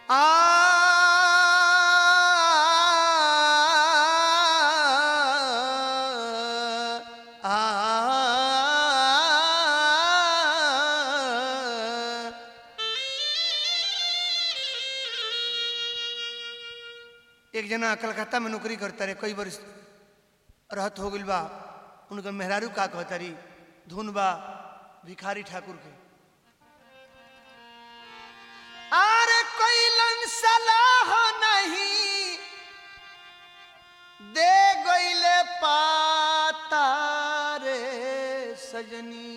आ एक जना कलकत्ता में नौकरी करता रहे कई वर्ष रहत हो गइल बा उनका मेहरारू का कहता रही धुन बा भिखारी ठाकुर के अरे कैलन सलाह नहीं दे गईले पाता रे सजनी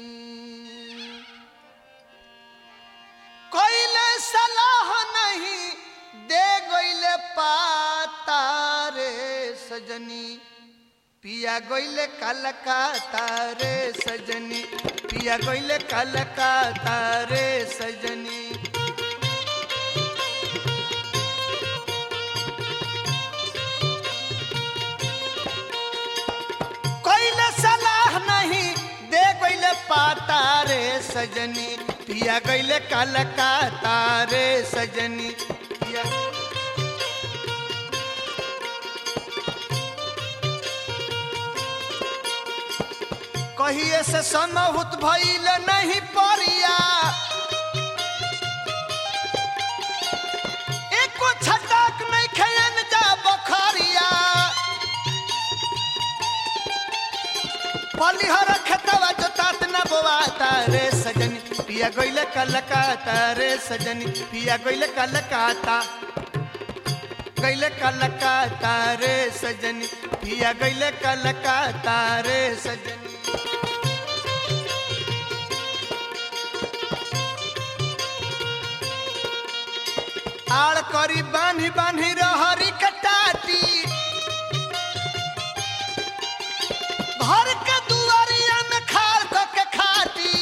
कैले सलाह नहीं दे गईले पाता रे सजनी पिया गईले कलकत्ता रे सजनी पिया गईले कलकत्ता रे सजनी कोइले सलाह नहीं दे गईले पाता रे सजनी पिया गईले कलकत्ता रे सजनी पिया कहिए से समहुत भइल नहीं परिया एको छटाक नहीं खेयन जा बखरिया पलिहर खेतवा जोतात न बोवाता रे सजनी पिया गइले कलकत्ता रे सजनी पिया गइले कलकत्ता गइले कलकत्ता रे सजनी पिया गइले कलकत्ता रे सजनी आड़ करी बान्ही बान्ही रहरी कटाती घर के दुआरिया में खाड़ क के खाती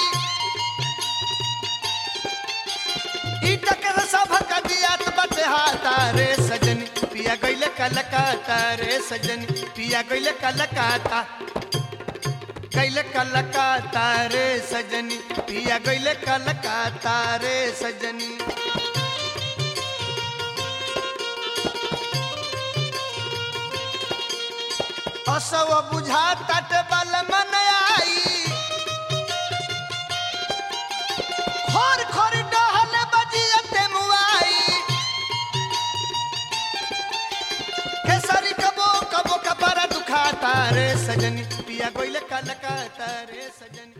ईटा के सब का दियात बटे हाथा रे सजनी पिया गइले कलकत्ता रे सजनी पिया गइले कलकत्ता गइले कलकत्ता रे सजनी पिया गइले कलकत्ता रे सजनी असव बुझा तट बल मन आई खोर खोर डहल बजियते मुआई केसरी कबो कबो कपरा दुखाता रे सजनी पिया गोइले कलकत्ता रे सजनी